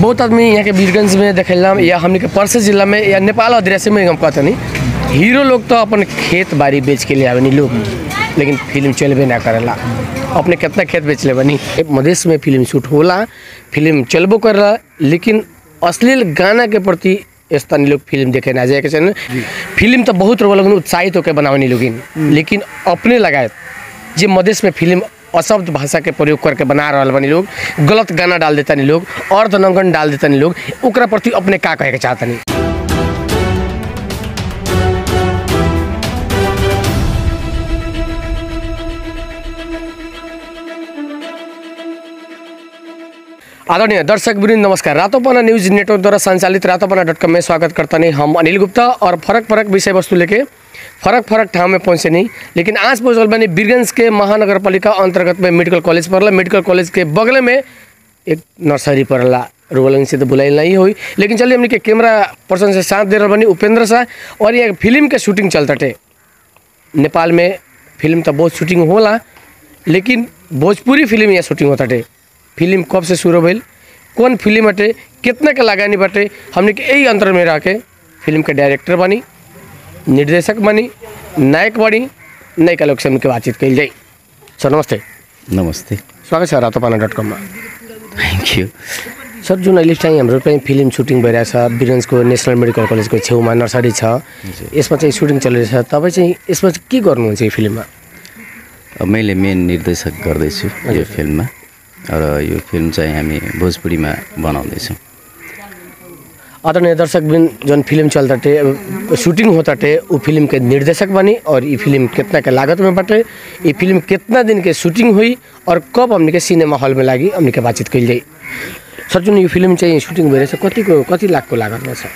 बहुत आदमी यहाँ के वीरगंज में देखेला या हमने के परसे जिला में या नेपाल अधिराज्य में हम कहते नहीं हीरो लोग तो अपन खेत बाड़ी बेच के ले आवे नहीं लोग लेकिन फिल्म चलबे ना करेला अपने कितना खेत बेच ले बनी मधेश में फिल्म शूट होला फिल्म चलबो करेला लेकिन अश्लील गाना के प्रति स्थानीय लोग फिल्म देखे ना जाए के चाहिए फिल्म तो बहुत लोग उत्साहित होकर बनावे लोगिन लेकिन अपने लगायत जे मधेश में फिल्म अशब्द भाषा के प्रयोग करके बना रहल बनी लोग गलत गाना डाल देता नहीं लोग अर्धनंगन डाल देता नहीं लोग ओकरा प्रति अपने का कहे के चाहता नहीं आदरणीय दर्शक वृंद नमस्कार रातोपना न्यूज नेटवर्क द्वारा संचालित रातोपना डॉट कॉम में स्वागत करता नहीं हम अनिल गुप्ता और फरक फरक विषय वस्तु लेके फरक फरक ठाव में पहुँचे नहीं लेकिन आज पहुँचल बनी बीरगंज के महानगर पालिका अंतर्गत में मेडिकल कॉलेज पड़ला मेडिकल कॉलेज के बगल में एक नर्सरी पड़ला रोलन से तो बुलाई नहीं हुई लेकिन चलिए हमने के कैमरा पर्सन से साथ दे रहा बनी उपेंद्र शाह और ये फिल्म के शूटिंग चलते नेपाल में फिल्म तो बहुत शूटिंग होला लेकिन भोजपुरी फिल्म यहाँ शूटिंग होता टे फिल्म कब से शुरू भइल कौन फिल्म हटे कितना के लगानी बाटे हमने के यही अंतर में रह के फिल्म के डायरेक्टर बनी निर्देशक बनी नायक बनी नायिका लोग से हमके बातचीत कल जाई सर नमस्ते नमस्ते स्वागत छ रातोपाना डट कममा थ्याङ्क यू सर जुन अहिले चाहिँ हाम्रो चाहिँ फिल्म सुटिङ भइरहेछ बिरगन्जको नेसनल मेडिकल कलेजको छेउमा नर्सरी छ यसमा चाहिँ सुटिङ चलिरहेछ तपाईँ चाहिँ यसमा चाहिँ के गर्नुहुन्छ यो फिल्ममा अब मैले मेन निर्देशक गर्दैछु यो फिल्ममा र यो फिल्म चाहिँ हामी भोजपुरीमा बनाउँदैछौँ आदरणीय दर्शक बिन जौन फिल्म चलताटे अब शूटिंग होताटे उ फिल्म के निर्देशक बनी और ये फिल्म कितना के लागत में बाटे ये फिल्म कितना दिन के शूटिंग हुई और कब हमने के सिनेमा हॉल में लागी हमने के बातचीत कल जाई सर जुन यो फिल्म चाहिँ सुटिङ भइरहेछ कतिको कति लाखको लागतमा छ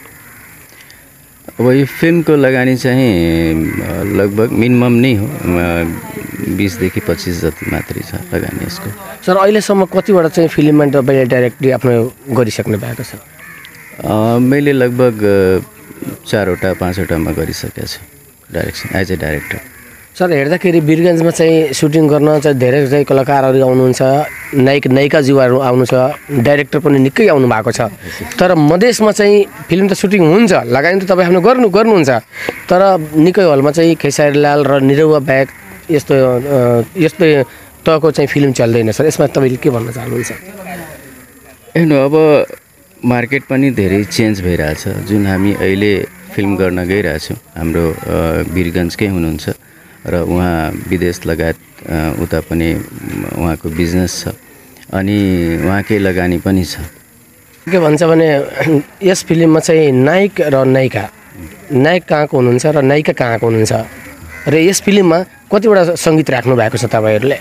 अब यो फिल्मको लगानी चाहिँ अ, लगभग मिनिमम नै हो अ, बिसदेखि पच्चिस जति मात्रै छ लगानी यसको सर अहिलेसम्म कतिवटा चाहिँ फिल्ममा तपाईँले डाइरेक्टली आफ्नो गरिसक्नु भएको छ अ, मैले लगभग अ, चारवटा पाँचवटामा गरिसकेको छु डाइरेक्सन एज ए डाइरेक्टर सर हेर्दाखेरि वीरगन्जमा चाहिँ सुटिङ गर्न चाहिँ धेरै चाहिँ कलाकारहरू आउनुहुन्छ नायक नायिकाज्यूहरू आउनु छ डाइरेक्टर पनि निकै आउनु भएको छ तर मधेसमा चाहिँ फिल्म त सुटिङ हुन्छ लगानी त तपाईँ आफ्नो गर्नु गर्नुहुन्छ तर निकै हलमा चाहिँ खेसारीलाल र निरौवा ब्याग यस्तो अ, यस्तो तहको चाहिँ फिल्म चल्दैन सर यसमा तपाईँले के भन्न चाहनुहुन्छ हेर्नु अब मार्केट पनि धेरै चेन्ज भइरहेछ जुन हामी अहिले फिल्म गर्न गइरहेछौँ हाम्रो अ, वीरगन्जकै हुनुहुन्छ र उहाँ विदेश लगायत अ, उता पनि म, उहाँको बिजनेस छ अनि उहाँकै लगानी पनि छ के भन्छ भने यस फिल्ममा चाहिँ नायक र नायिका नायक कहाँको हुनुहुन्छ र नायिका कहाँको हुनुहुन्छ र यस फिल्ममा कतिवटा सङ्गीत राख्नु भएको छ तपाईँहरूले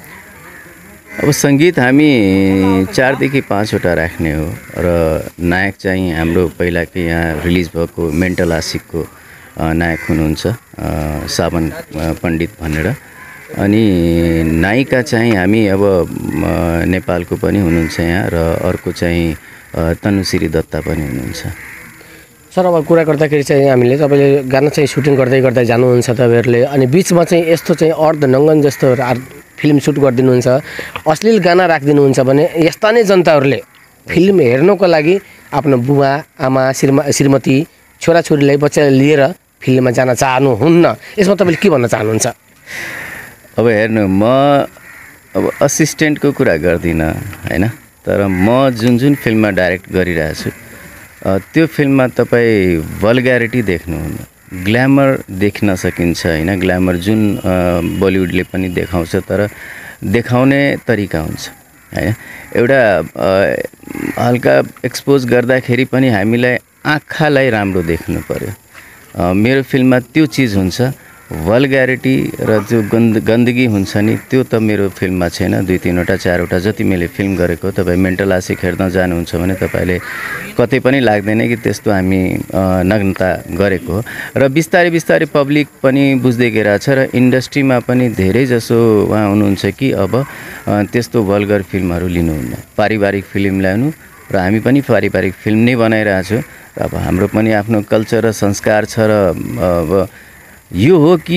अब सङ्गीत हामी चारदेखि पाँचवटा राख्ने हो र नायक चाहिँ हाम्रो पहिलाकै यहाँ रिलिज भएको मेन्टल आशिकको अ, नायक हुनुहुन्छ अ, सावन अ, पण्डित भनेर अनि नायिका चाहिँ हामी अब म, नेपालको पनि हुनुहुन्छ यहाँ र अर्को चाहिँ अ, तनुश्री दत्ता पनि हुनुहुन्छ सर अब कुरा गर्दाखेरि चाहिँ हामीले तपाईँले गाना चाहिँ सुटिङ गर्दै गर्दै जानुहुन्छ तपाईँहरूले अनि बिचमा चाहिँ यस्तो चाहिँ अर्ध नङ्गन जस्तो रा- फिल्म सुट गरिदिनुहुन्छ अश्लील गाना राखिदिनुहुन्छ भने यस्ता नै जनताहरूले फिल्म हेर्नको लागि आफ्नो बुवा आमा श्रीमा श्रीमती छोराछोरीलाई बच्चालाई लिएर फिल्ममा जान चाहनुहुन्न यसमा तपाईँले के भन्न चाहनुहुन्छ अब हेर्नु म अब असिस्टेन्टको कुरा गर्दिनँ होइन तर म जुन जुन फिल्ममा डाइरेक्ट गरिरहेछु अ, त्यो फिल्ममा तपाईँ भल्ग्यारिटी देख्नुहुन्न ग्ल्यामर देख्न सकिन्छ होइन ग्ल्यामर जुन अ, बलिउडले पनि देखाउँछ तर देखाउने तरिका हुन्छ होइन एउटा अ, हल्का एक्सपोज गर्दाखेरि पनि हामीलाई आँखालाई राम्रो देख्नु पऱ्यो अ, मेरो फिल्ममा त्यो चिज हुन्छ भल्ग्यारिटी र जो गन्द गन्दगी हुन्छ नि त्यो त मेरो फिल्ममा छैन दुई तिनवटा चारवटा जति मैले फिल्म गरेको तपाईँ मेन्टल आशिक हेर्न जानुहुन्छ भने तपाईँले कतै पनि लाग्दैन कि त्यस्तो हामी अ, नग्नता गरेको हो र बिस्तारै बिस्तारै पब्लिक पनि बुझ्दै गइरहेछ र इन्डस्ट्रीमा पनि धेरै जसो उहाँ हुनुहुन्छ कि अब अ, त्यस्तो भल्गर फिल्महरू लिनुहुन्न पारिवारिक फिल्म ल्याउनु र हामी पनि पारिवारिक फिल्म नै बनाइरहेछौँ र अब हाम्रो पनि आफ्नो कल्चर र संस्कार छ र अब यो हो कि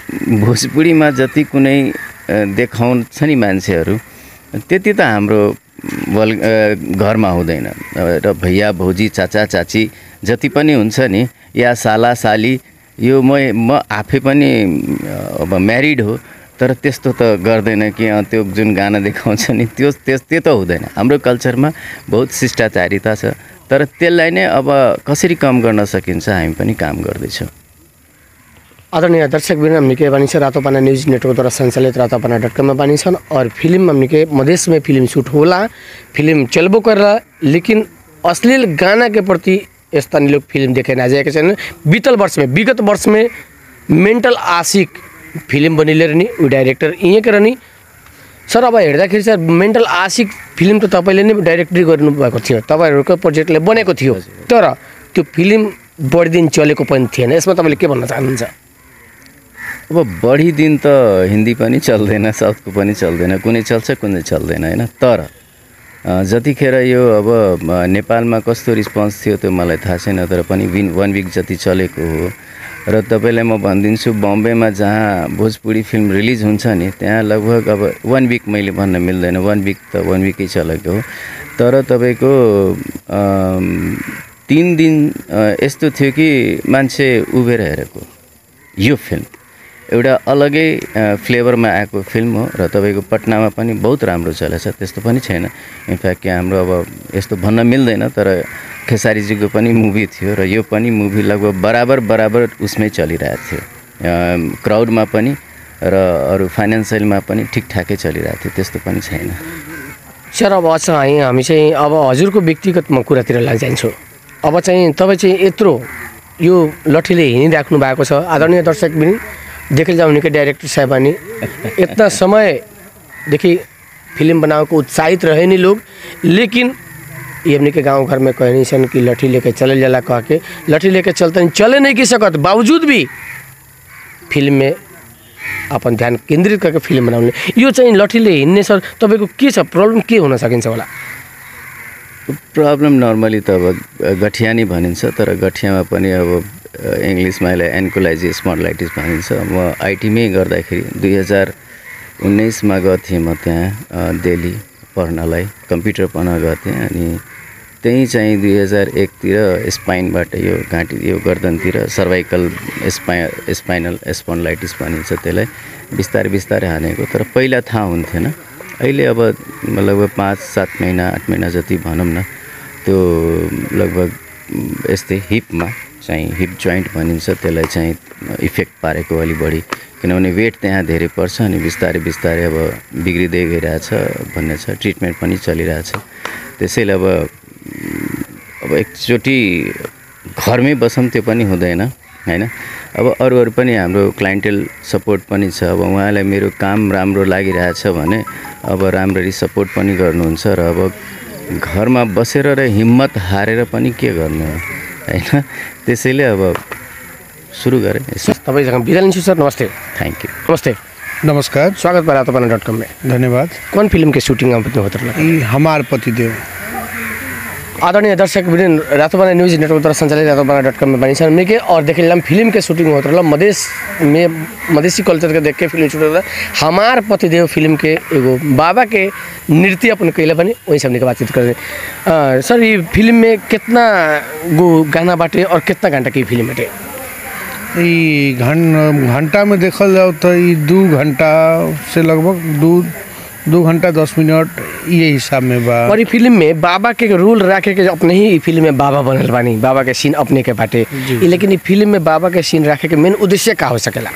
भोजपुरीमा जति कुनै अ, देखाउँछ नि मान्छेहरू त्यति त हाम्रो वल अ, घरमा हुँदैन र भैया भौजी चाचा चाची जति पनि हुन्छ नि या साला साली यो म म आफै पनि अ, अब म्यारिड हो तर त्यस्तो त गर्दैन कि अँ, त्यो जुन गाना देखाउँछ नि त्यो त्यस त्यो त हुँदैन हाम्रो कल्चरमा बहुत शिष्टाचारिता छ तर त्यसलाई नै अब कसरी कम गर्न सकिन्छ हामी पनि काम गर्दैछौँ आदरणीय दर्शक बिन हमने के बानी छ रातोपाना न्यूज नेटवर्क द्वारा संचालित रातोपाना डॉट कॉम में बानी छन् और फिल्म हमने के मधेश में फिल्म शूट होला फिल्म चलबो करला लेकिन अश्लील गाना के प्रति स्थानीय लोग फिल्म देखे ना जाएके छैन बीतल वर्ष में विगत वर्ष में मेन्टल आशिक फिल्म बनिले रहनी ऊ डाइरेक्टर यहीँ के रहनी सर अब हेर्दाखेरि चाहिँ मेन्टल आशिक फिल्म त तपाईँले नै डाइरेक्टरी गर्नुभएको थियो तपाईँहरूको प्रोजेक्टले बनेको थियो तर त्यो फिल्म बढी दिन चलेको पनि थिएन यसमा तपाईँले के भन्न चाहनुहुन्छ अब बढी दिन त हिन्दी पनि चल्दैन साउथको पनि चल्दैन कुनै चल्छ कुनै चल्दैन होइन तर अ, जतिखेर यो अब अ, नेपालमा कस्तो रिस्पोन्स थियो त्यो मलाई थाहा छैन तर पनि विन वान विक जति चलेको हो र तपाईँलाई म भनिदिन्छु बम्बेमा जहाँ भोजपुरी फिल्म रिलिज हुन्छ नि त्यहाँ लगभग अब वान विक मैले भन्न मिल्दैन वान विक त वान विकै चलेको हो तर तपाईँको अम, तिन दिन अ, यस्तो थियो कि मान्छे उभिएर हेरेको यो फिल्म एउटा अलगै अ, फ्लेभरमा आएको फिल्म हो र तपाईँको पटनामा पनि बहुत राम्रो चलेछ त्यस्तो पनि छैन इनफ्याक्ट कि हाम्रो अब यस्तो भन्न मिल्दैन तर खेसारीजीको पनि मुभी थियो र यो पनि मुभी लगभग बराबर बराबर उसमै चलिरहेको थियो अ, क्राउडमा पनि र अरू फाइनेन्सियलमा पनि ठिकठाकै चलिरहेको थियो त्यस्तो पनि छैन सर अब चाहिँ हामी चाहिँ अब हजुरको व्यक्तिगत म कुरातिर लागि जान्छु अब चाहिँ तपाईँ चाहिँ यत्रो यो लठीले हिँडिराख्नु भएको छ आदरणीय दर्शक पनि देखेर जाउने के डाइरेक्टर साहबानी इतना समयदेखि फिल्म बनाएको उत्साहित रहे नहीं लोग लेकिन ये हमने के गांव घर में कहे नहीं सन कि लठी लेके चले जाला कह के लठी लेके चलते नहीं चले नहीं की सकत बावजूद भी फिल्म में अपन ध्यान केन्द्रित करके फिल्म बनाउने यो चाहिँ लठीले हिँड्ने सर तपाईँको के छ प्रब्लम के हुन सकिन्छ होला प्रब्लम नर्मली त अब गठिया नै भनिन्छ तर गठियामा पनि अब इङ्ग्लिसमा यसलाई एन्कोलाइजिस स्मर्लाइटिस भनिन्छ म आइटीमै गर्दाखेरि दुई हजार उन्नाइसमा गएको थिएँ म त्यहाँ अ, दिल्ली पढ्नलाई कम्प्युटर पढ्न गएको थिएँ अनि त्यहीँ चाहिँ दुई हजार एकतिर स्पाइनबाट यो घाँटी यो गर्दनतिर सर्भाइकल स्पाइ स्पाइनल स्पन्लाइटिस भनिन्छ त्यसलाई बिस्तारै बिस्तारै हानेको तर पहिला थाहा हुन्थेन अहिले अब लगभग पाँच सात महिना आठ महिना जति भनौँ न त्यो लगभग म, यस्तै हिपमा चाहिँ हिप जोइन्ट भनिन्छ त्यसलाई चाहिँ इफेक्ट पारेको अलिक बढी किनभने वेट त्यहाँ धेरै पर्छ अनि बिस्तारै बिस्तारै अब बिग्रिँदै गइरहेछ भन्ने छ ट्रिटमेन्ट पनि चलिरहेछ त्यसैले अब अब एकचोटि घरमै बसौँ त्यो पनि हुँदैन होइन अब अरू अरू पनि हाम्रो क्लाइन्टेल सपोर्ट पनि छ अब उहाँलाई मेरो काम राम्रो लागिरहेछ भने अब राम्ररी सपोर्ट पनि गर्नुहुन्छ र अब घरमा बसेर र हिम्मत हारेर पनि के गर्नु हो होइन त्यसैले अब सुरु गरेँ यसो तपाईँसँग बिदा लिन्छु सर नमस्ते थ्याङ्क यू नमस्ते नमस्कार स्वागत बा रातोपाना डॉट कॉम में धन्यवाद कौन फिल्म के शूटिंग में अपने होते रहा ई हमार पतिदेव आदरणीय दर्शक बिन रातोपाना न्यूज नेटवर्क द्वारा संचालित रातोपाना डॉट कॉम में बनी सर के और देख लिया फिल्म के शूटिंग होते रहा मधेश में मधेसी कल्चर के देख के फिल्म शूट होता हमार पतिदेव फिल्म के एगो बाबा के नृत्य अपन कैले पनि वही से हमने के बातचीत कर रहे सर ये फिल्म में कितना गो गाना बाटे और कितना घंटा की फिल्म बाटे ई घन घंटा में देखल जाओ तो ई दू घंटा से लगभग दू दू घंटा दस मिनट ये हिसाब में बा और ये फिल्म में बाबा के रोल राखे के अपने ही ई फिल्म में बाबा बनल बानी बाबा के सीन अपने के बाटे ई लेकिन ई फिल्म में बाबा के सीन राखे के मेन उद्देश्य का हो सकेला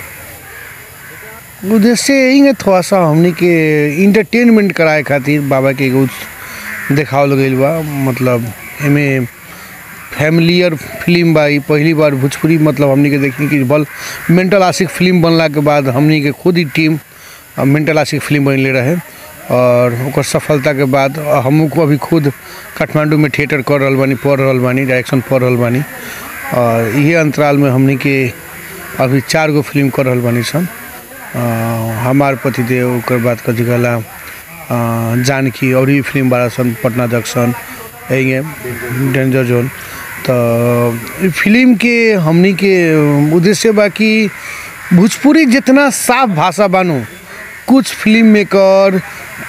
उद्देश्य यही है थोड़ा सा हमनी के इंटरटेनमेंट कराए खातिर बाबा के एगो देखावल गईल बा मतलब एमे फैमिलियर फिल्म बा ई पहली बार भोजपुरी मतलब हमनी के देखी कि बल मेंटल आशिक फिल्म बनला के बाद हमनी के खुद ही टीम अ, मेंटल आशिक फिल्म बनले रहे और ओकर सफलता के बाद हमू को अभी खुद काठमांडू में थिएटर कर रहल बानी पढ़ रहल बानी डायरेक्शन पढ़ रहल बानी और इहे अंतराल में हमनी के अभी चार गो फिल्म कर रहल बानी सन अ, हमार पतिदेव ओकर बाद कथी कहला अ, जानकी और भी फिल्म बारा सन पटना जंक्शन यही डेंजर जोन तो ई फिल्म के हमनी के उद्देश्य बा कि भोजपुरी जितना साफ भाषा बानू कुछ फिल्म मेकर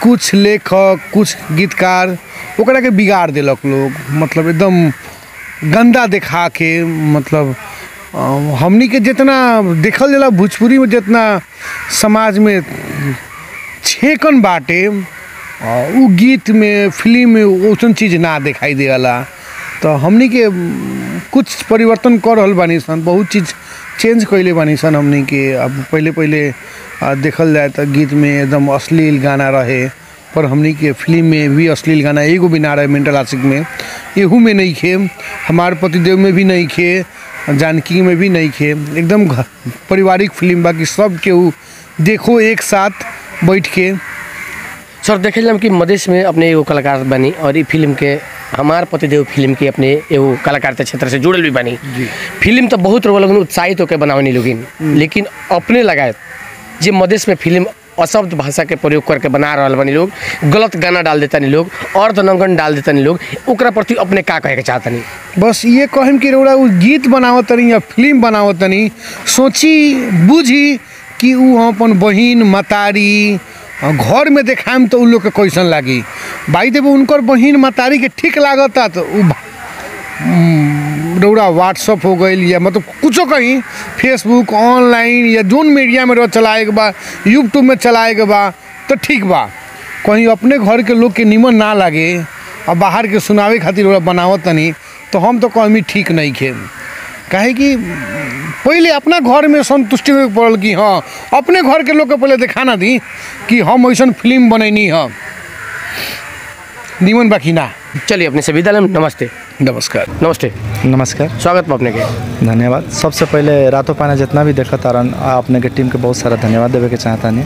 कुछ लेखक कुछ गीतकार ओकरा के बिगाड़ देलक लोग मतलब एकदम गंदा देखा के मतलब अ, हमनी के जितना देखल जाला भोजपुरी में जितना समाज में छेकन बाटे अ, उ गीत में फिल्म में वैसन चीज़ ना दिखाई देला तो हमनी के म, कुछ परिवर्तन कर रहल बानी सन बहुत चीज़ चेंज कैले बानी सन हमनी के अब पहले पहले अ, देखल जाए तो गीत में एकदम अश्लील गाना रहे पर हमनी के फिल्म में भी अश्लील गाना एगो भी ना रहे मेंटल आशिक में एहू में नहीं खे हमार पतिदेव में भी नहीं खे जानकी में भी नहीं खे एकदम घ- पारिवारिक फिल्म बाकी सब केहू देखो एक साथ बैठ के सर देखे हम कि मधेश में अपने एगो कलाकार बनी और ई फिल्म के हमार पतिदेव फिल्म के अपने एगो कलाकारिता क्षेत्र से जुड़ल भी बनी फिल्म तो बहुत लोग लोगन उत्साहित होकर बनावनी लोगिन लेकिन अपने लगाए जे मधेश में फिल्म अशब्द भाषा के प्रयोग करके बना रहल बनी लोग गलत गाना डाल देता लोग अर्धनंगन डाल देता लोग ओकरा प्रति अपने का कहे के चाहतनी बस ये कहम कि रौड़ा उ गीत बनावत तनी या फिल्म बनावत तनी सोची बुझी कि उ अपन बहिन मतारी अ, घर में देखाम तो उ लोग के कैसन लागी भाई देव उनकर बहिन मतारी के ठीक लागता तो उ भा- उम, रौड़ा व्हाट्सअप हो गई या मतलब कुछो कहीं फेसबुक ऑनलाइन या जोन मीडिया में रह चलाए के बा यूट्यूब में चलाए के बा तो ठीक बा कहीं अपने घर के लोग के निमन ना लागे और बाहर के सुनावे खातिर ओकरा बनावत तनी तो हम तो कहमी ठीक नहीं खे काहे कि पहले अपना घर में संतुष्टि होके पड़ल कि हाँ अपने घर के लोग के पहले दिखाना दी कि हम ऐसा फिल्म बनैनी है निमन बाकी ना चलिए अपने से विद्यालय में नमस्ते नमस्कार नमस्ते नमस्कार स्वागत बा अपने के धन्यवाद सबसे पहले रातों पाना जितना भी देखा तारन अपने के टीम के बहुत सारा धन्यवाद देवे के चाहतानी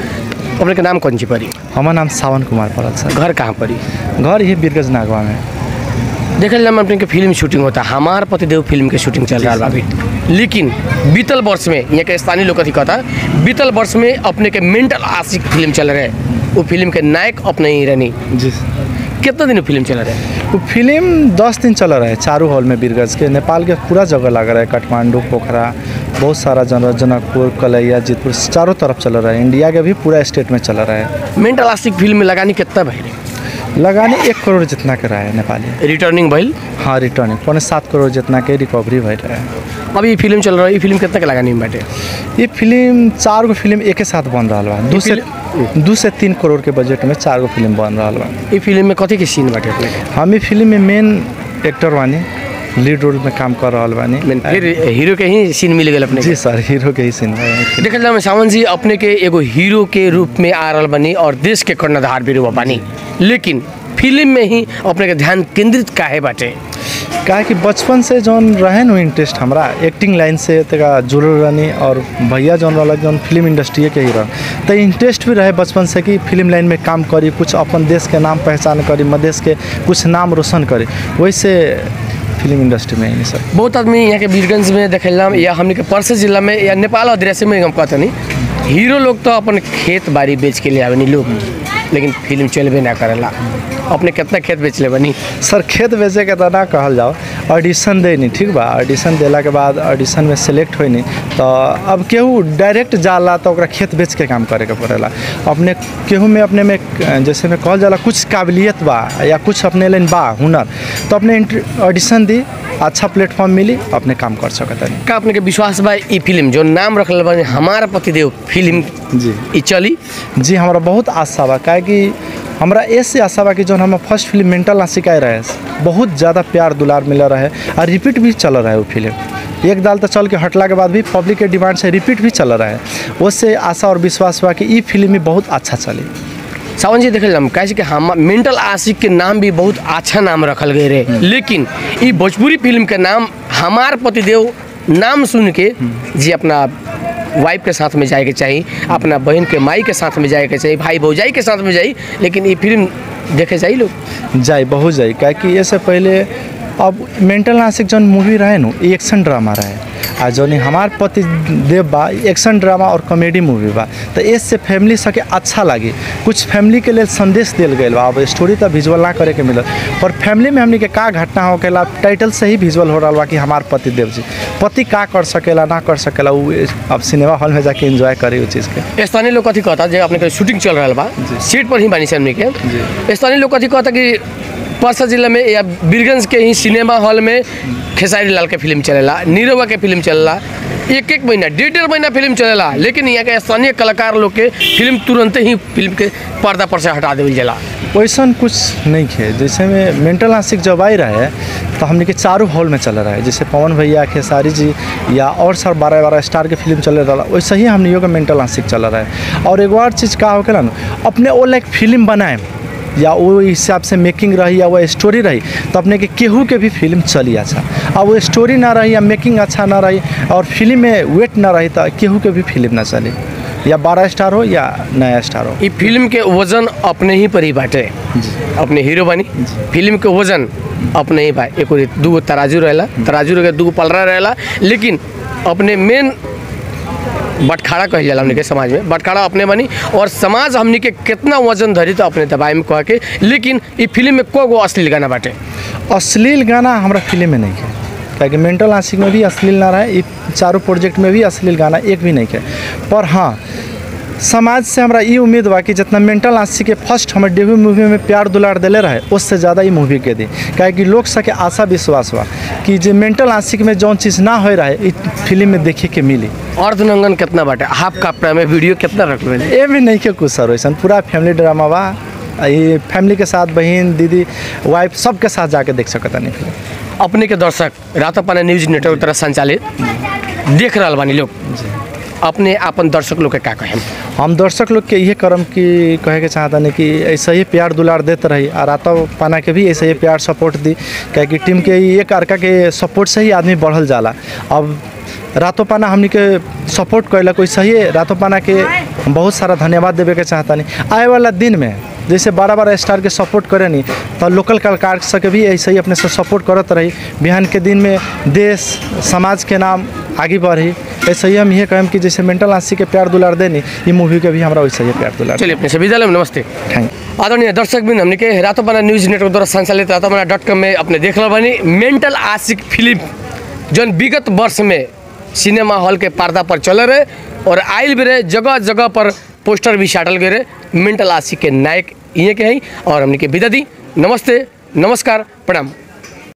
अपने के नाम कौन सी पड़ी हमार नाम सावन कुमार पड़ल सर घर कहाँ पड़ी घर ही बीरगंज नागवा में देखल जाए अपने के फिल्म शूटिंग होता हमार पतिदेव फिल्म के शूटिंग चल रहा बा अभी लेकिन बीतल वर्ष में यहाँ के स्थानीय लोग कथी कहता बीतल वर्ष में अपने के मेंटल आशिक फिल्म चल रहे वो फिल्म के नायक अपने ही रहनी जी कितना दिन फिल्म चल रहे वो फिल्म दस दिन चल रहा है चारू हॉल में बीरगंज के नेपाल के पूरा जगह लग रहा है काठमांडू पोखरा बहुत सारा जन जनकपुर कलैया जीतपुर चारों तरफ चल रहा है इंडिया के भी पूरा स्टेट में चल रहा है मेंटल आशिक फिल्म में लगानी कितना भैल लगाने एक करोड़ जितना के रहा है नेपाली रिटर्निंग भैल हाँ रिटर्निंग पौने सात करोड़ जितना के रिकवरी भर रहा है अभी ये फिल्म चल रहा है ये फिल्म कितना के लगानी में बाटे ये फिल्म चार गो फिल्म एक साथ बन रहा बा दू से दू से तीन करोड़ के बजट में चार गो फिल्म बन रहा बा ये फिल्म में कथी के सीन बाटे अपने के हम ई फिल्म में मेन एक्टर बानी लीड रोल में काम कर रहा बानी मेन फिर हीरो के ही सीन मिल गए अपने के जी सर हीरो के ही सीन बा देखल जाए सावन जी अपने के एगो हीरो के रूप में आ रहल बनी और देश के कर्णधार भी रूप बनी लेकिन फिल्म में ही अपने के ध्यान केंद्रित काहे बाटे काहे कि बचपन से जौन रहे न इंटरेस्ट हमरा एक्टिंग लाइन से तका जुड़ल रहनी और भैया जौन वाला जौन फिल्म इंडस्ट्री के ही रह तो इंटरेस्ट भी रहे बचपन से कि फिल्म लाइन में काम करी कुछ अपन देश के नाम पहचान करी मधेश के कुछ नाम रोशन करी वैसे फिल्म इंडस्ट्री में ही सर बहुत आदमी यहाँ के वीरगंज में देखल जाम या हमने के परसे जिला में या नेपाल अधिराज्य में हम कहते नहीं हीरो लोग तो अपन खेत बाड़ी बेच के ले आवे नहीं लोग लेकिन फिल्म चलबे ना करेला अपने कितना खेत बेच ले बनी सर खेत बेचे के तो ना कहल जाओ ऑडिशन दे नहीं ठीक बा ऑडिशन देला के बाद ऑडिशन में सेलेक्ट होई नहीं तो अब केहू डायरेक्ट जाला तो ओकरा खेत बेच के काम करे के पड़ेला अपने केहू में अपने में जैसे में कहल जाला कुछ काबिलियत बा या कुछ अपने लेन बा हुनर तो अपने ऑडिशन दी अच्छा प्लेटफॉर्म मिली अपने काम कर सकत है का अपने के विश्वास बा ई फिल्म जो नाम रखल बनी हमार पतिदेव फिल्म जी ई चली जी हमारा बहुत आशा बा काहे कि हमरा ऐसे आशा बा कि जौन हम फर्स्ट फिल्म मेंटल ना सिखाए रहे बहुत ज़्यादा प्यार दुलार मिल रहा है और रिपीट भी चल रहा है वो फिल्म एक दाल तो चल के हटला के बाद भी पब्लिक के डिमांड से रिपीट भी चल रहा है उससे आशा और विश्वास बा कि ई फिल्म भी बहुत अच्छा चली सावन जी देखल जाम कैसे कि हम मेंटल आशिक के नाम भी बहुत अच्छा नाम रखल गए रहे लेकिन ई भोजपुरी फिल्म के नाम हमार पतिदेव नाम सुन के जी अपना वाइफ के साथ में जाए के चाहिए अपना बहन के माई के साथ में जाए के चाहिए भाई भौजाई के साथ में जाई लेकिन ये फिल्म देखे जाई लोग जाई बहुत जाई काहे कि इससे पहले अब मेंटल नासिक जौन मूवी रहे नु एक्शन ड्रामा रहे आ जौन हमार पति देव बा एक्शन ड्रामा और कॉमेडी मूवी बा तो इससे फैमिली सबके अच्छा लगी कुछ फैमिली के लिए संदेश दिल गई बा अब स्टोरी तो विजुअल ना करे के मिलल पर फैमिली में हमनी के का घटना होकेला टाइटल से ही विजुअल हो रहा बा कि हमार पति देव जी पति का कर सकेला ना कर सकेला उ अब सिनेमा हॉल में जाके एंजॉय करे उस चीज़ के स्थानीय लोग कथी कहता जे अपने के शूटिंग चल रहा बा सीट पर ही बानी से हमने के स्थानीय लोग कथी कहता कि परसा जिला में या बीरगंज के ही सिनेमा हॉल में खेसारी लाल के फिल्म चलेला नीरवा के फिल्म चलेला एक एक महीना डेढ़ डेढ़ महीना फिल्म चलेला लेकिन यहाँ के स्थानीय कलाकार लोग के फिल्म तुरंत ही फिल्म के पर्दा पर से हटा देवल जाला वैसन कुछ नहीं है जैसे में मेंटल आशिक जब आई रहे तो हमने के चारों हॉल में चल रहा है जैसे पवन भैया खेसारी जी या और सर बारह बारह स्टार के फिल्म चल रहा वैसे ही हमने का मेंटल आशिक चल रहा है और एक और चीज़ का होगा ना अपने वो लाइक फिल्म बनाए या वो हिसाब से मेकिंग रही या वो स्टोरी रही तो अपने के केहू के भी फिल्म चली अच्छा अब वो स्टोरी ना रही या मेकिंग अच्छा ना रही और फिल्म में वेट ना रही तो केहू के भी फिल्म ना चली या बारह स्टार हो या नया स्टार हो ई फिल्म के वजन अपने ही पर ही बाटे अपने हीरो बनी फिल्म के वजन अपने ही बा एगो दूगो तराजू रहेला तराजू रहे दूगो पलरा रहेला लेकिन अपने मेन बटखारा कहल जाला हमनी के समाज में बटखारा अपने बनी और समाज हमनी के कितना वजन धरी तो अपने दबाई में कह के लेकिन ई फिल्म में को गो अश्लील गाना बाटे अश्लील गाना हमारा फिल्म में नहीं है क्या मेंटल आशिक में भी अश्लील ना रहा है ये चारों प्रोजेक्ट में भी अश्लील गाना एक भी नहीं है पर हाँ समाज से हमरा ये उम्मीद बा कि जितना मेंटल आशिक के फर्स्ट हमारे डेब्यू मूवी में प्यार दुलार दिले रहे उससे ज़्यादा ये मूवी के दी क्या कि लोग सके आशा विश्वास बा कि जो मेंटल आशिक में जौन चीज़ ना हो रहा है इस फिल्म में देखे के मिली अर्धनंगन कितना बाटे हाफ कपड़ा में वीडियो कितना रखले ये भी नहीं के कुछ सर वैसा पूरा फैमिली ड्रामा बा ये फैमिली के साथ बहन दीदी वाइफ सबके साथ जाके देख सकता नहीं फिल्म अपने के दर्शक रातोपाना न्यूज नेटवर्क तरह संचालित देख रहा बानी लोग अपने अपन दर्शक लोग के का कहें हम दर्शक लोग के ये करम कि कहे के चाहता नहीं कि ऐसे ही प्यार दुलार देते रही और राता पाना के भी ऐसे ही प्यार सपोर्ट दी क्या कि टीम के एक अर्का के सपोर्ट से ही आदमी बढ़ल जाला अब रातों पाना हमनी के सपोर्ट कैलक वैसे ही रातों पाना के बहुत सारा धन्यवाद देवे के चाहता नहीं आए वाला दिन में जैसे बारह बारह स्टार के सपोर्ट करे नहीं तो लोकल कलाकार सके भी ऐसे ही अपने से सपोर्ट करत रही बिहान के दिन में देश समाज के नाम आगे बढ़ी ऐसे ही हम ये कहें कि जैसे मेंटल आंसी के प्यार दुलार देनी ये मूवी के भी हमारा वैसे ही प्यार दुलार चलिए अपने से विद्यालय में नमस्ते थैंक आदरणीय दर्शक बिन हमने के रातोपाना न्यूज नेटवर्क द्वारा संचालित रातोपाना डॉट कॉम में अपने देख लो बानी मेंटल आशिक फिल्म जौन विगत वर्ष में सिनेमा हॉल के पर्दा पर चल रहे और आयल भी रहे जगह जगह पर पोस्टर भी साटल गए रहे मेंटल आशिक के नायक ये के हैं और हमने के विदा दी नमस्ते नमस्कार प्रणाम